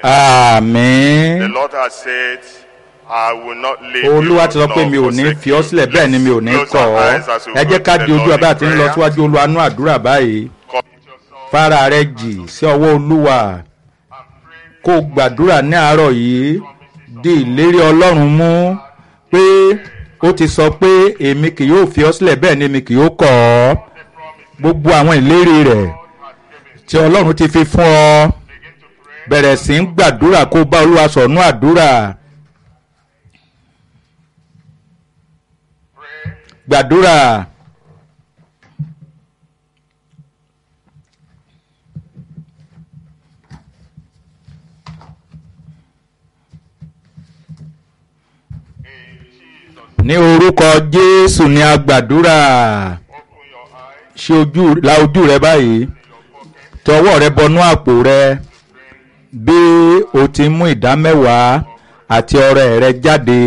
àmín. The Lord has said, I will not leave olúwa you ti sọ pé nor mi ò ní forsake fi ọ́ you." sílẹ̀ bẹ́ẹ̀ ni mi ò ní Let's kọ̀ close our ọ́ eyes as we ẹ jẹ́ go ká to di the ojú Lord ọba in àti ń lọ prayer. síwájú olúwanú àdúrà báyìí Commit yourself fara rẹ jì sí ọwọ́ olúwa kó o gbàdúrà ní àárọ̀ yìí di ìlérí ọlọ́run mú pé ó ti sọ pé èmi kì yóò fi ọ́ sílẹ̀ bẹ́ẹ̀ ni èmi kì yóò kọ̀ ọ́ gbogbo àwọn ìlérí rẹ̀ tí ọlọ́run ti fi fún ọ bẹ̀rẹ̀ sí ń gbàdúrà kó o bá olúwa sọ̀nù àdúrà gbàdúrà. ní orúkọ jésù ni a gbàdúrà ṣe ojú la ojú rẹ báyìí tọwọ́ rẹ bọnú àpò rẹ bí o ti mú ìdá mẹ́wàá àti ọrẹ rẹ jáde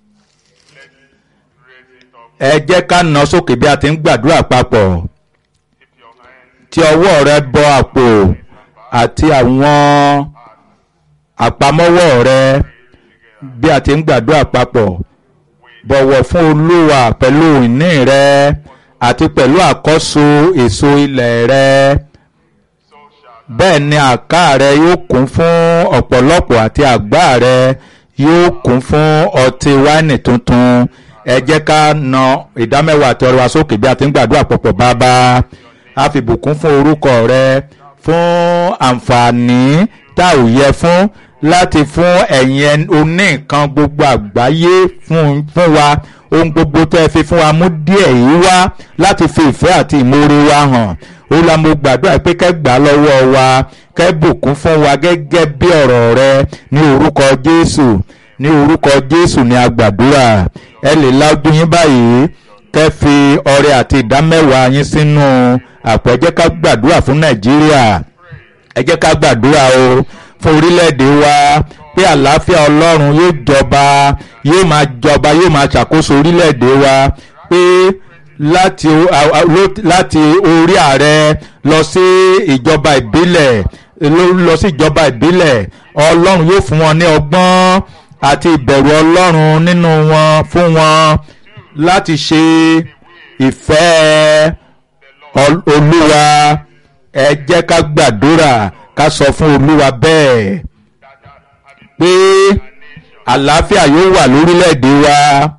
ẹ jẹ́ ká nà sókè bí a ti ń gbàdúrà papọ̀ tí ọwọ́ rẹ bọ àpò àti àwọn àpamọ́wọ́ rẹ bí a ti ń gbàdúrà papọ̀ bọ̀wọ̀ fún olúwa pẹ̀lú ìní rẹ àti pẹ̀lú àkọ́so èso ilẹ̀ rẹ bẹ́ẹ̀ ni àká rẹ yóò kún fún ọ̀pọ̀lọpọ̀ àti àgbá rẹ yóò kún fún ọtí wáìnì tuntun ẹ jẹ́ ká na ìdámẹ́wàá àti ọrẹ wa sókè bí a ti ń gbàdúrà pọ̀pọ̀ bàbá a fi bùkún fún orúkọ rẹ fún àǹfààní tá ò yẹ fún láti fún ẹ̀yin oní nǹkan gbogbo àgbáyé fún fún wa ohun gbogbo tẹ́ ẹ fi fún wa mú díẹ̀ yìí wá láti fi ìfẹ́ àti ìmoore wa hàn ó la mo gbàdúrà pé kẹ́ gbà lọ́wọ́ wa kẹ́ bùkún fún wa gẹ́gẹ́ bí ọ̀rọ̀ rẹ ní orúkọ jésù ní orúkọ jésù ní a gbàdúrà ẹ lè lájú yín báyìí kẹ́ fi ọrẹ àti ìdámẹ́wàá yín sínú àpò ẹ jẹ́ ká gbàdúrà fún nàìjíríà ẹ jẹ́ ká gbàdúrà o fún orílẹ̀-èdè wa pé àlàáfíà ọlọ́run yóò jọba yóò máa jọba yóò máa ṣàkóso orílẹ̀-èdè wa pé láti láti orí ààrẹ lọ sí ìjọba ìbílẹ̀ lọ sí ìjọba ìbílẹ̀ ọlọ́run yóò fún wọn ní ọgbọ́n àti ìbẹ̀rù ọlọ́run nínú wọn fún wọn láti ṣe ìfẹ́ olúwa ẹ jẹ́ ká gbàdúrà ká sọ fún olúwa bẹ́ẹ̀ pé àlàáfíà yóò wà lórílẹ̀‐èdè wa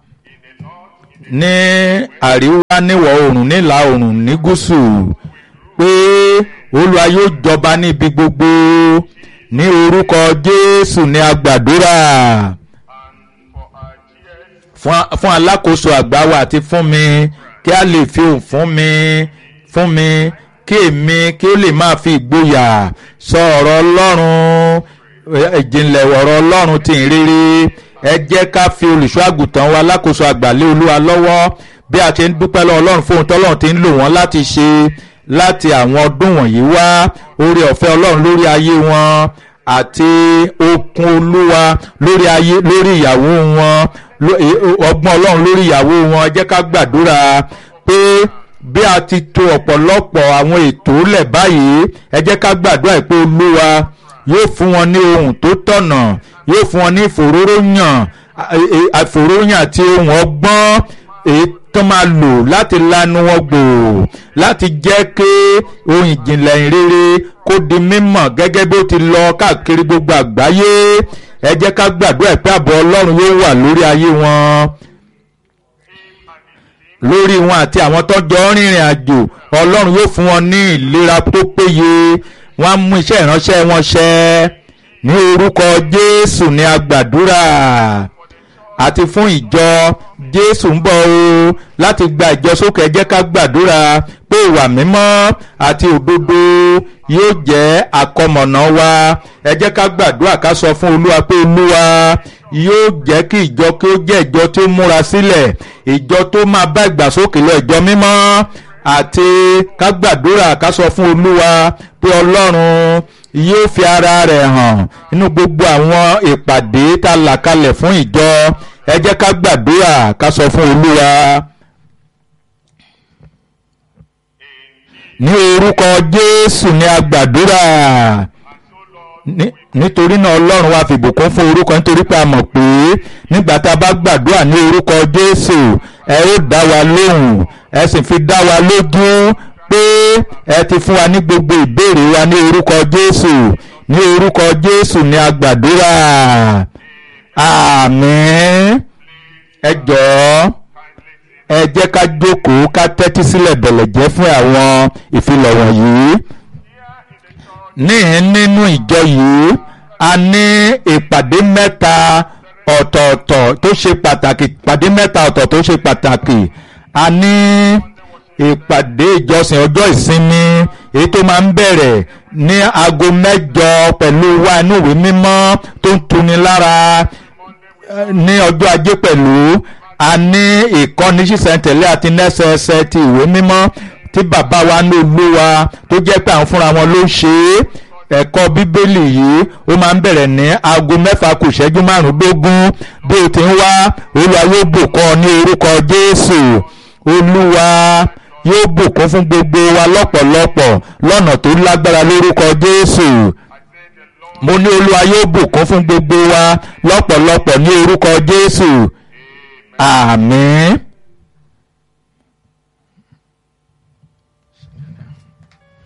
ní àríwá níwọ̀ oòrùn nílà oòrùn ní gúúsù pé olúwa yóò jọba níbi gbogbo ní orúkọ jésù ní agbàdúrà fún alákòóso àgbà wa àti fún mi kí a lè fi òun fún mi fún mi kí èmi kí ó lè máa fi ìgboyà sọ ọ̀rọ̀ ọlọ́run ìjìnlẹ̀ ọ̀rọ̀ ọlọ́run tí ń rírí ẹ jẹ́ ká fi olùṣọ́ àgùntàn wa alákòóso àgbàlẹ̀ olúwa lọ́wọ́ bí a ti ń dúpẹ́ lọ́wọ́ ọlọ́run fún ohun tọ́lọ́run ti ń lò wọ́n láti ṣe láti àwọn ọdún wọ̀nyí wá oore ọ̀fẹ́ ọlọ́run lórí ayé wọn àti okun olúwa lórí ayé lórí ìyàwó wọn ọgbọ́n ọlọ́run lórí ìyàwó wọn ẹ jẹ́ ká gbàdúrà pé bí a ti to ọ̀pọ̀lọpọ̀ àwọn ètò lẹ̀ báyìí ẹ jẹ́ ká gbàdúrà pé olúwa yóò fún wọn ní ohun tó tọ̀nà yóò fún wọn ní ìfòróróyàn àfòróyàn àti ohun ọgbọ́n èyí tó máa lò láti lanu wọn gbòò láti jẹ́ kí ohun ìjìnlẹ̀ ìrere kó di mímọ̀ gẹ́gẹ́ bí ó ti lọ káàkiri gbogbo àgbáyé ẹ jẹ́ ká gbàdúrà pé ààbò ọlọ́run yóò wà lórí ayé wọn lórí wọn àti àwọn tó jọ rìnrìn àjò ọlọ́run yóò fún wọn ní ìlera tó péye wọ́n á mú iṣẹ́ ìránṣẹ́ wọn ṣẹ ní orúkọ jésù ní agbàdúrà àti fún ìjọ jésù ń bọ̀ o láti gba ìjọ sókè ẹ jẹ́ ká gbàdúrà pé ìwà mímọ́ àti òdodo yóò jẹ́ àkọmọ̀nà wa ẹ jẹ́ ká gbàdúrà ká sọ fún olúwa pé olúwa yóò jẹ́ kí ìjọ kí ó jẹ́ ìjọ tí ó múra sílẹ̀ ìjọ tó máa bá ìgbàsókè lọ ìjọ mímọ́ àti ká gbàdúrà ká sọ fún olúwa pé ọlọ́run yóò fi ara rẹ̀ hàn nínú gbogbo àwọn ìpàdé tá a là kalẹ̀ fún ìjọ ẹ jẹ́ ká gbàdúrà ká sọ fún olúwa. ní orúkọ jésù ni a gbàdúrà nítorí náà ọlọ́run wa fi ìbùkún fún orúkọ nítorí pé a mọ̀ pé nígbà tá a bá gbàdúrà ní orúkọ jésù ẹ ó dá wa lóhùn ẹ sì fi dá wa lójú pé ẹ ti fún wa ní gbogbo ìbéèrè wa ní orúkọ jésù ní orúkọ jésù ní a gbàdúrà àmín ẹ jọ̀ọ́ ẹ jẹ́ ká jókòó ká tẹ́tí sílẹ̀ bẹ̀lẹ̀ jẹ́ fún àwọn ìfilọ̀ wọ̀nyí ní nínú ìjọ yìí a ní ìpàdé mẹ́ta ọ̀tọ̀ọ̀tọ̀ tó ṣe pàtàkì ìpàdé mẹ́ta ọ̀tọ̀ tó ṣe pàtàkì a ní ìpàdé ìjọsìn ọjọ́ ìsinmi èyí tó máa ń bẹ̀rẹ̀ ní aago mẹ́jọ pẹ̀lú wa inú ìwé mímọ́ tó ń tuni lára ní ọjọ́ ajé pẹ̀lú a ní ìkọ́ni sísẹ̀ntẹ̀lé àti nẹ́sẹẹsẹ ti ìwé mímọ́ tí bàbá wa ní olúwa tó jẹ́ pé àwọn fúnra wọn ló ṣe é ẹ̀kọ́ bíbélì yìí ó máa ń bẹ̀rẹ̀ ní aago mẹ́fà kù ìṣẹ́jú márùndógún bí o ti ń wá olúwa yóò bùkún ọ ní orúkọ jésù olúwa yóò bùkún fún gbogbo wa lọ́pọ̀lọpọ̀ lọ́nà tó lágbára lórúkọ jésù mo ní olúwa yóò bùkún fún gbogbo wa lọ́pọ̀lọpọ̀ ní orúkọ jésù àmín.